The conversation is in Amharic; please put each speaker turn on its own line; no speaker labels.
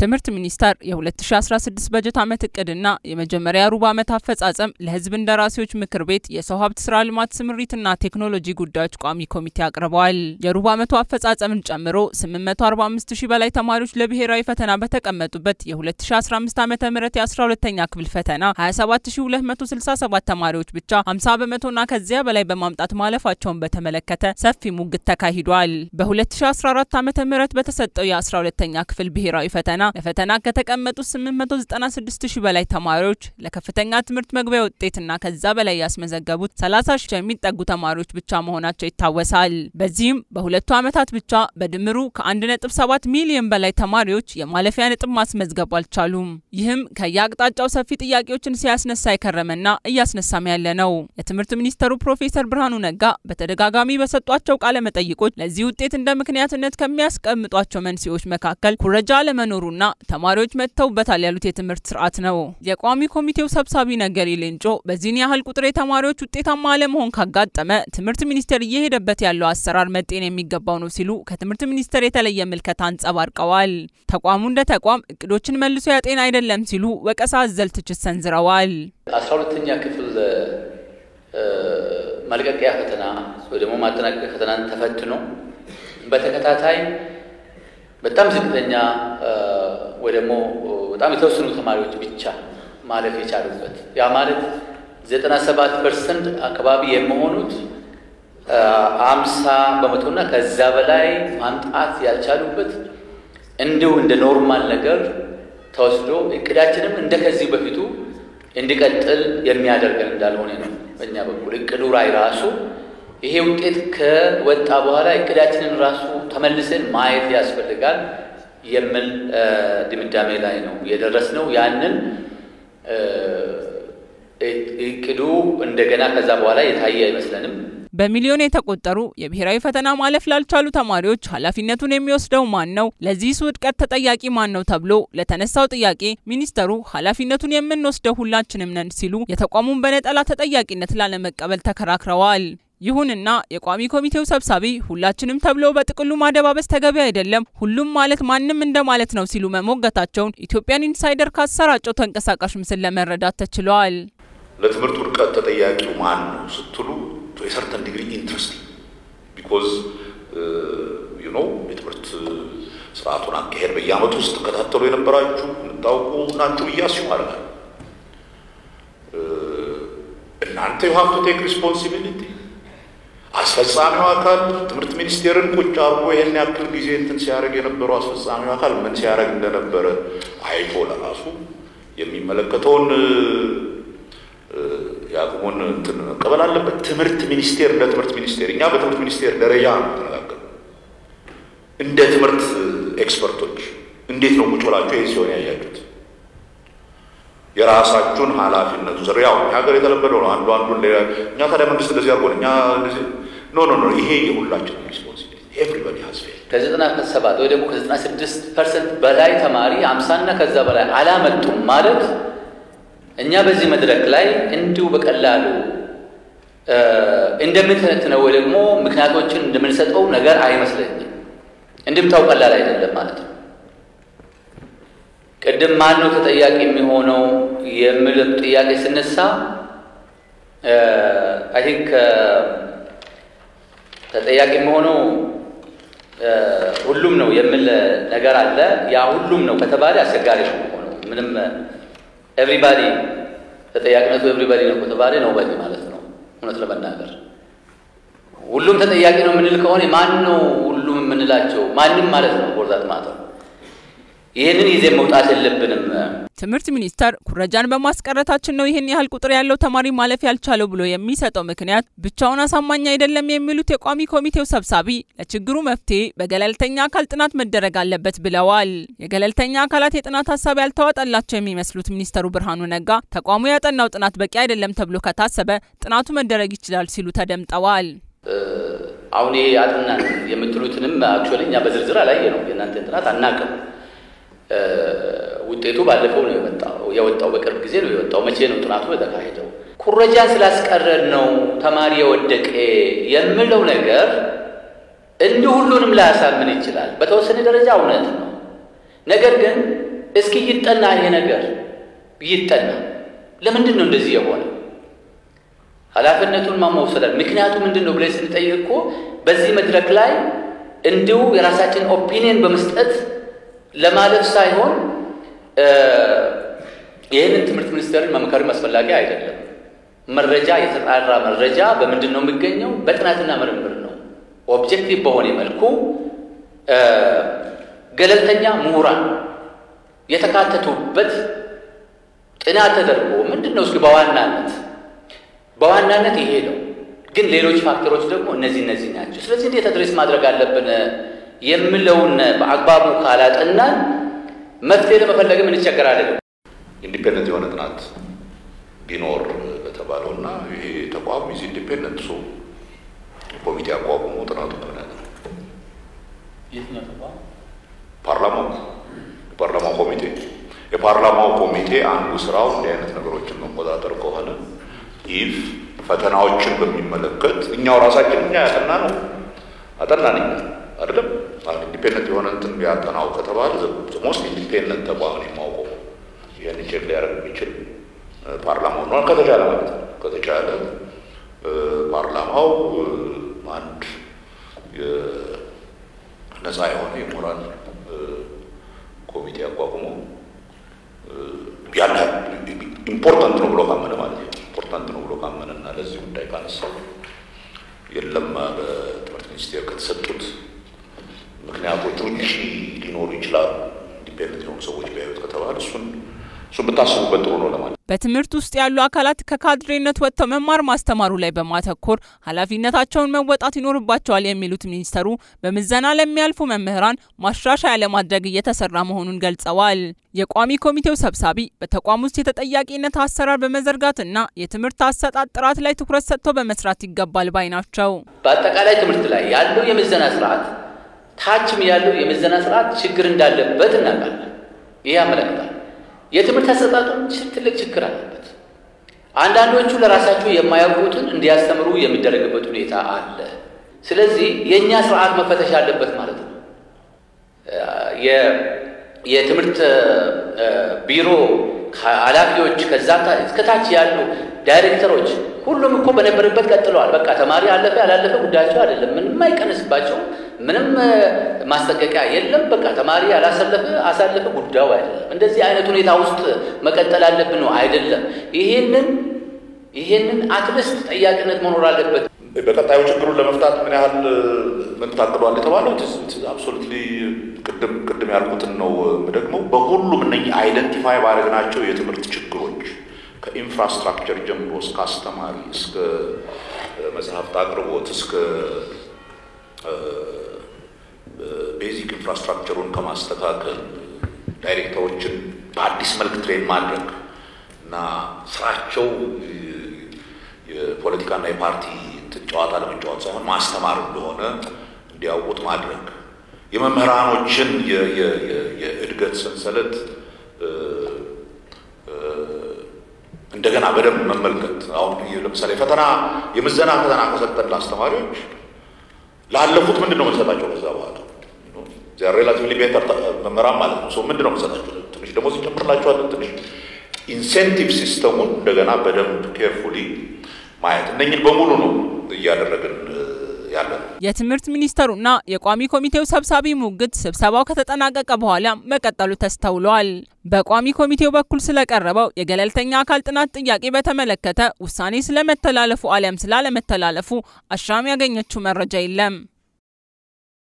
የትምህርት ሚኒስቴር የ2016 በጀት ዓመት እቅድና የመጀመሪያ ሩብ ዓመት አፈጻጸም ለሕዝብ እንደራሴዎች ምክር ቤት የሰው ሀብት ስራ ልማት ስምሪትና ቴክኖሎጂ ጉዳዮች ቋሚ ኮሚቴ አቅርበዋል። የሩብ ዓመቱ አፈጻጸምን ጨምሮ 845 ሺህ በላይ ተማሪዎች ለብሔራዊ ፈተና በተቀመጡበት የ2015 ዓ ም የ12ኛ ክፍል ፈተና 27267 ተማሪዎች ብቻ 50 በመቶና ከዚያ በላይ በማምጣት ማለፋቸውን በተመለከተ ሰፊ ሙግት ተካሂዷል። በ2014 ዓ ም በተሰጠው የ12ኛ ክፍል ብሔራዊ ፈተና ለፈተና ከተቀመጡት 896 ሺህ በላይ ተማሪዎች ለከፍተኛ ትምህርት መግቢያ ውጤትና ከዛ በላይ ያስመዘገቡት 30 ሺህ የሚጠጉ ተማሪዎች ብቻ መሆናቸው ይታወሳል። በዚህም በሁለቱ ዓመታት ብቻ በድምሩ ከ1.7 ሚሊዮን በላይ ተማሪዎች የማለፊያ ነጥብ ማስመዝገብ አልቻሉም። ይህም ከየአቅጣጫው ሰፊ ጥያቄዎችን ሲያስነሳ የከረመና እያስነሳም ያለ ነው። የትምህርት ሚኒስተሩ ፕሮፌሰር ብርሃኑ ነጋ በተደጋጋሚ በሰጧቸው ቃለ መጠይቆች ለዚህ ውጤት እንደ ምክንያትነት ከሚያስቀምጧቸው መንስኤዎች መካከል ኩረጃ አለመኖሩና ተማሪዎች መጥተውበታል ያሉት የትምህርት ስርዓት ነው። የቋሚ ኮሚቴው ሰብሳቢ ነገሪ ሌንጮ በዚህን ያህል ቁጥር የተማሪዎች ውጤታማ አለመሆን ካጋጠመ ትምህርት ሚኒስቴር እየሄደበት ያለው አሰራር መጤን የሚገባው ነው ሲሉ ከትምህርት ሚኒስቴር የተለየ ምልከታ አንጸባርቀዋል። ተቋሙ እንደ ተቋም እቅዶችን መልሶ ያጤን አይደለም ሲሉ ወቀሳ አዘል ትችት ሰንዝረዋል።
አስራ ሁለተኛ ክፍል መልቀቂያ ፈተና ወይ ደግሞ ማጠናቀቂያ ፈተናን ተፈትኖ በተከታታይ በጣም ዝቅተኛ ወይ ደግሞ በጣም የተወሰኑ ተማሪዎች ብቻ ማለፍ የቻሉበት ያ ማለት ዘጠና ሰባት ፐርሰንት አካባቢ የሚሆኑት አምሳ በመቶና ከዛ በላይ ማምጣት ያልቻሉበት እንዲሁ እንደ ኖርማል ነገር ተወስዶ እቅዳችንም እንደ ከዚህ በፊቱ እንዲቀጥል የሚያደርገን እንዳልሆነ ነው። በእኛ በኩል እቅዱ ላይ ራሱ ይሄ ውጤት ከወጣ በኋላ እቅዳችንን ራሱ ተመልሰን ማየት ያስፈልጋል የሚል ድምዳሜ ላይ ነው የደረስነው። ያንን እቅዱ እንደገና ከዛ በኋላ የታየ አይመስለንም።
በሚሊዮን የተቆጠሩ የብሔራዊ ፈተና ማለፍ ላልቻሉ ተማሪዎች ኃላፊነቱን የሚወስደው ማን ነው? ለዚህስ ውድቀት ተጠያቂ ማን ነው? ተብሎ ለተነሳው ጥያቄ ሚኒስተሩ ኃላፊነቱን የምንወስደው ሁላችንም ነን ሲሉ የተቋሙን በነጠላ ተጠያቂነት ላለመቀበል ተከራክረዋል። ይሁንና የቋሚ ኮሚቴው ሰብሳቢ ሁላችንም ተብሎ በጥቅሉ ማደባበስ ተገቢ አይደለም፣ ሁሉም ማለት ማንም እንደማለት ነው ሲሉ መሞገታቸውን ኢትዮጵያን ኢንሳይደር ካሰራጨው ተንቀሳቃሽ ምስል ለመረዳት ተችሏል።
ለትምህርት ውድቀት ተጠያቂው ማን ነው ስትሉ የሰርተን ዲግሪ ኢንትረስት ቢኮዝ ዩ ኖ የትምህርት ስርዓቱን አካሄድ በየአመቱ ውስጥ ተከታተሉ የነበራችሁ የምታውቁ ናችሁ ብዬ አስዩ አደርጋለሁ። እናንተ ዩ ሃቭ ቱ ቴክ ሪስፖንሲቢሊቲ አስፈጻሚው አካል ትምህርት ሚኒስቴርን ቁጭ አድርጎ ይህን ያክል ጊዜ እንትን ሲያደርግ የነበረው አስፈጻሚው አካል ምን ሲያደርግ እንደነበረ አይቶ ለራሱ የሚመለከተውን የአቅሙን እንትን መቀበል አለበት። ትምህርት ሚኒስቴር እንደ ትምህርት ሚኒስቴር እኛ በትምህርት ሚኒስቴር ደረጃ ነው ተነጋገር እንደ ትምህርት ኤክስፐርቶች እንዴት ነው ቁጭ ብላችሁ ይህ ሲሆን ያያችሁት? የራሳችሁን ኃላፊነት ውሰዱ። ያው ሀገር የተለመደው ነው። አንዱ አንዱን እኛ ታዲያ መንግስት እንደዚህ አድርጎ እኛ ኖ ኖ ኖ ይሄ የሁላችን ሪስፖንሲቢሊቲ ኤቭሪባዲ ሀዝ ፌል
ከዘጠና ሰባት ወይ ደግሞ ከዘጠና ስድስት ፐርሰንት በላይ ተማሪ አምሳና ከዛ በላይ አላመጡም ማለት እኛ በዚህ መድረክ ላይ እንዲሁ በቀላሉ እንደምንተነትነው ወይ ደግሞ ምክንያቶችን እንደምንሰጠው ነገር አይመስለኝም። እንድምታው ቀላል አይደለም ማለት ነው። ቅድም ማን ነው ተጠያቂ የሚሆነው የሚል ጥያቄ ስነሳ አይ ቲንክ ተጠያቂ የሚሆነው ሁሉም ነው የሚል ነገር አለ። ያ ሁሉም ነው ከተባለ አስቸጋሪ ነው የሚሆነው ምንም ኤቭሪባዲ ተጠያቂነቱ ኤቭሪባዲ ነው ከተባለ ነው በዲ ማለት ነው። እውነት ለመናገር ሁሉም ተጠያቂ ነው የምንል ከሆነ ማን ነው ሁሉም የምንላቸው? ማንም ማለት ነው። ቦርዛት ማለት ይህንን ይዜ መውጣት የለብንም።
ትምህርት ሚኒስቴር ኩረጃን በማስቀረታችን ነው ይህን ያህል ቁጥር ያለው ተማሪ ማለፍ ያልቻለው ብሎ የሚሰጠው ምክንያት ብቻውን አሳማኝ አይደለም የሚሉት የቋሚ ኮሚቴው ሰብሳቢ ለችግሩ መፍትሄ በገለልተኛ አካል ጥናት መደረግ አለበት ብለዋል። የገለልተኛ አካላት የጥናት ሀሳብ ያልተዋጠላቸው የሚመስሉት ሚኒስተሩ ብርሃኑ ነጋ ተቋሙ ያጠናው ጥናት በቂ አይደለም ተብሎ ከታሰበ ጥናቱ መደረግ ይችላል ሲሉ ተደምጠዋል።
አሁን ይሄ አጥናን የምትሉትንም አክቹዋሊ እኛ በዝርዝር አላየ ነው የእናንተን ጥናት አናቅም። ውጤቱ ባለፈው ነው የወጣው የወጣው በቅርብ ጊዜ ነው የወጣው። መቼ ነው ጥናቱ የተካሄደው? ኩረጃን ስላስቀረን ነው ተማሪ የወደቀ የምለው ነገር እንዲህ ሁሉንም ላያሳምን ይችላል። በተወሰነ ደረጃ እውነት ነው። ነገር ግን እስኪ ይጠና፣ ይሄ ነገር ይጠና። ለምንድን ነው እንደዚህ የሆነ? ኃላፊነቱን ማመውሰዳል። ምክንያቱ ምንድን ነው ብለን ስንጠይቅ እኮ በዚህ መድረክ ላይ እንዲሁ የራሳችን ኦፒኒየን በመስጠት ለማለፍ ሳይሆን ይህንን ትምህርት ሚኒስቴርን መምከርም አስፈላጊ አይደለም። መረጃ የተጣራ መረጃ በምንድን ነው የሚገኘው? በጥናትና ምርምር ነው። ኦብጀክቲቭ በሆነ መልኩ ገለልተኛ ምሁራን የተካተቱበት ጥናት ተደርጎ ምንድን ነው እስኪ በዋናነት በዋናነት ይሄ ነው፣ ግን ሌሎች ፋክተሮች ደግሞ እነዚህ እነዚህ ናቸው። ስለዚህ እንዴት አድሬስ ማድረግ አለብን የምለውን በአግባቡ ካላጠናን መፍትሄ ለመፈለግም እንቸገራለን።
ኢንዲፔንደንት የሆነ ጥናት ቢኖር በተባለው እና ይሄ ተቋም ይዚ ኢንዲፔንደንት ሶ ኮሚቴ አቋቁሞ ጥናቱ ምክንያት ነው። ፓርላማው የፓርላማው ኮሚቴ የፓርላማው ኮሚቴ አንዱ ስራው እንዲህ አይነት ነገሮችን መቆጣጠር ከሆነ ይህ ፈተናዎችን በሚመለከት እኛው ራሳችን እኛ ያጠና ነው አጠናን እኛ አይደለም ኢንዲፔንደንት የሆነ እንትን ቢያጠናው ከተባለ ሞስት ኢንዲፔንደንት ተቋም የማውቀው ይህን ቼክ ሊያደርግ የሚችል ፓርላማው ነው። ከተቻለ ማለት ነው ከተቻለ ፓርላማው አንድ ነፃ የሆነ የሞራል ኮሚቴ አቋቁሞ ያን ኢምፖርታንት ነው ብሎ ካመነ ማለት ነው ኢምፖርታንት ነው ብሎ ካመነ እና ለዚህ ጉዳይ ካነሳው የለም በትምህርት ሚኒስቴር ከተሰጡት ምክንያቶች ውጭ ሊኖሩ ይችላሉ ኢንዲፔንደንት የሆኑ ሰዎች ቢያዩት ከተባለ እሱን እሱን ብታስቡበት ጥሩ ነው ለማለት
በትምህርት ውስጥ ያሉ አካላት ከካድሬነት ወጥተው መማር ማስተማሩ ላይ በማተኮር ኃላፊነታቸውን መወጣት ይኖርባቸዋል የሚሉት ሚኒስተሩ በምዘና ለሚያልፉ መምህራን ማሻሻያ ለማድረግ እየተሰራ መሆኑን ገልጸዋል። የቋሚ ኮሚቴው ሰብሳቢ በተቋም ውስጥ የተጠያቂነት አሰራር በመዘርጋትና የትምህርት አሰጣጥ ጥራት ላይ ትኩረት ሰጥቶ በመስራት ይገባል ባይ ናቸው።
በአጠቃላይ ትምህርት ላይ ያለው የምዘና ስርዓት ታችም ያለው የምዘና ስርዓት ችግር እንዳለበት እናውቃለን። ይህ ያመለክታል። የትምህርት አሰጣጡ ትልቅ ችግር አለበት። አንዳንዶቹ ለራሳቸው የማያውቁትን እንዲያስተምሩ የሚደረግበት ሁኔታ አለ። ስለዚህ የእኛ ስርዓት መፈተሽ አለበት ማለት ነው። የትምህርት ቢሮ ኃላፊዎች ከዛ እስከታች ያሉ ዳይሬክተሮች ሁሉም እኮ በነበረበት ቀጥለዋል። በቃ ተማሪ አለፈ ያላለፈ ጉዳያቸው አይደለም። ምንም አይቀንስባቸው፣ ምንም ማስጠንቀቂያ የለም። በቃ ተማሪ ያላሰለፈ አሳለፈ ጉዳዩ አይደለም። እንደዚህ አይነት ሁኔታ ውስጥ መቀጠል አለብን ነው አይደለም። ይሄንን ይሄንን አትሊስት ጠያቂነት መኖር አለበት።
በቀጣዩ ችግሩን ለመፍታት ምን ያህል ምን ታቅዷል የተባለው አብሶሉትሊ ቅድም ቅድም ያልኩትን ነው ደግሞ በሁሉም እነኝህ አይደንቲፋይ ባደረግናቸው የትምህርት ችግሮች ከኢንፍራስትራክቸር ጀምሮ እስከ አስተማሪ እስከ መጽሐፍት አቅርቦት እስከ ቤዚክ ኢንፍራስትራክቸሩን ከማስተካከል ዳይሬክተሮችን በአዲስ መልክ ትሬን ማድረግ እና ስራቸው የፖለቲካና የፓርቲ ጨዋታ ለመጫወት ሳይሆን ማስተማር እንደሆነ እንዲያውቁት ማድረግ የመምህራኖችን የእድገት ሰንሰለት እንደገና በደንብ መመልከት። አሁን ለምሳሌ ፈተና የምዘና ፈተና ከሰጠን ለአስተማሪዎች ላለፉት ምንድን ነው የምንሰጣቸው? ከዛ በኋላ ሬላቲቭሊ ቤተር መምህራን ማለት ነው። ሰው ምንድን ነው የምንሰጣቸው? ትንሽ ደሞዝ እንጨምርላቸዋለን። ትንሽ ኢንሴንቲቭ ሲስተሙን እንደገና በደንብ ኬርፉሊ ማየት እነኝን በሙሉ ነው እያደረግን ያለ ነው።
የትምህርት ሚኒስተሩና የቋሚ ኮሚቴው ሰብሳቢ ሙግት ስብሰባው ከተጠናቀቀ በኋላ መቀጠሉ ተስተውሏል። በቋሚ ኮሚቴው በኩል ስለቀረበው የገለልተኛ አካል ጥናት ጥያቄ በተመለከተ ውሳኔ ስለመተላለፉ አሊያም ስላለመተላለፉ አሻም ያገኘችው መረጃ የለም።